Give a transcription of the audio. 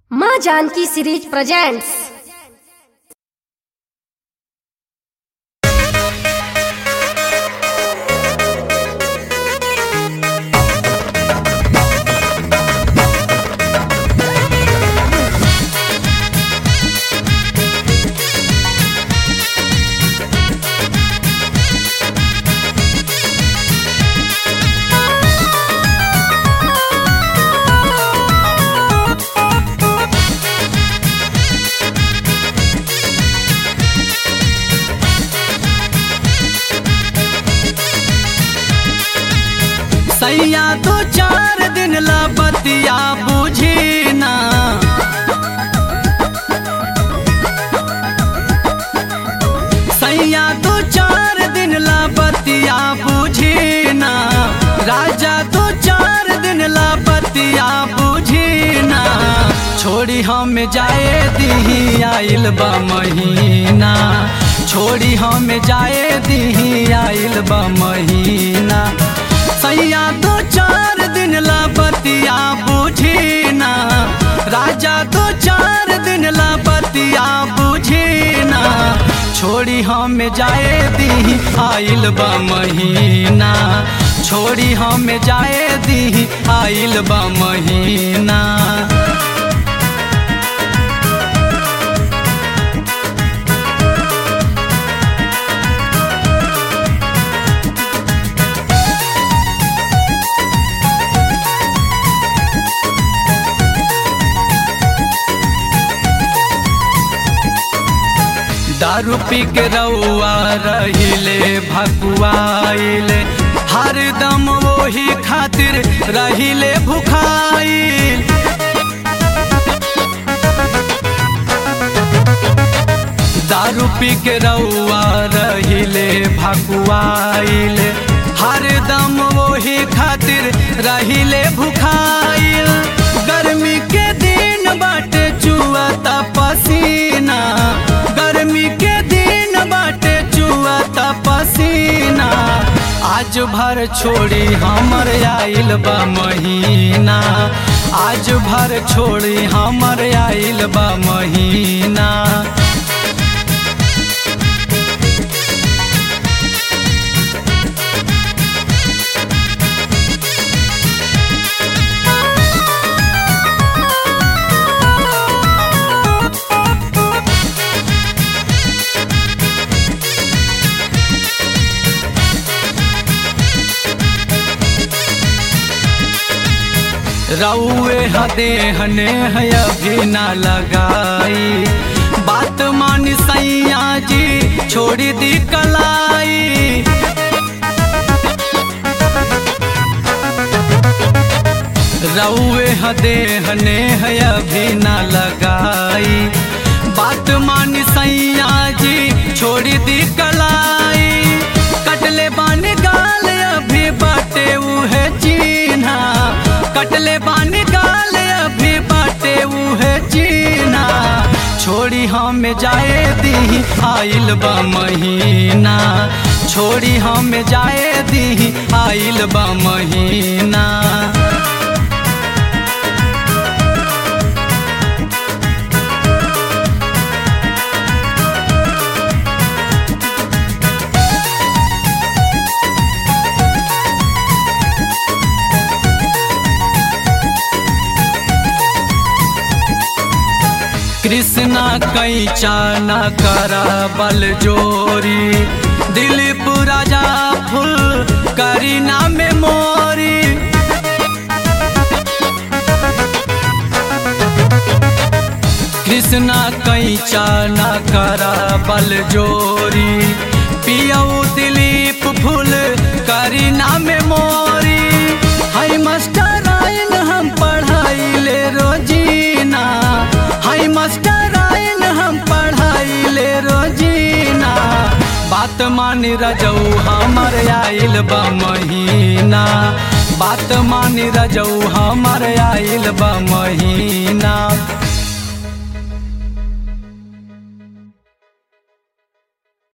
माँ Janaki series presents सैया दो चार दिन ला बतिया बुझी ना सैया दो चार दिन ला बतिया बुझी ना राजा दो चार दिन ला बतिया बुझी ना छोड़ी हम जाए दी आइल बा महीना छोड़ी हम जाए दी आइल बा महीना सैया दो चार दिन ला बतिया बुझी ना राजा दो चार दिन ला बतिया बुझी ना छोड़ी हम जाए दी आइल बा महीना छोड़ी हम जाए दी आइल बा महीना दारू पी के रउआ रहिले भकुआइले हरदम वही खातिर रहिले भुखाइल दारू पी के रउआ रहिले भकुआइले हरदम वही खातिर रहिले भुखाइल गर्मी के दिन बाटे चुआता पसीना गर्मी के दिन बाटे चुआता पसीना आज भर छोड़ी हमर आइल बा महीना आज भर छोड़ी हमर आइल बा महीना रउए हदे हने है अभी ना लगाई बात मान सैया जी छोड़ी दी कलाई रउए हदे हने है अभी ना लगाई बात मान सैया जी छोड़ी दी कलाई कटले बान गाल अभी बाटे उहे चीन्हा कटले बान गाल अभी बाटे उहे चीन्हा छोड़ी हम जाए दी आइल बा महीना छोड़ी हम जाए दी आइल बा महीना कृष्णा कैचा न करा बल जोरी दिलीप राजा फुल करीना में मोरी कृष्णा कैचा न करा बल जोरी पियऊ दिलीप फुल करीना में मोरी हाय मास्टर आइन हम पढ़ाई ले रोजीना हाय मास्टर आइन हम पढ़ाई ले रोजीना बात मान रजऊ हमर आइल बा महीना बात मान रजऊ हमर आइल बा महीना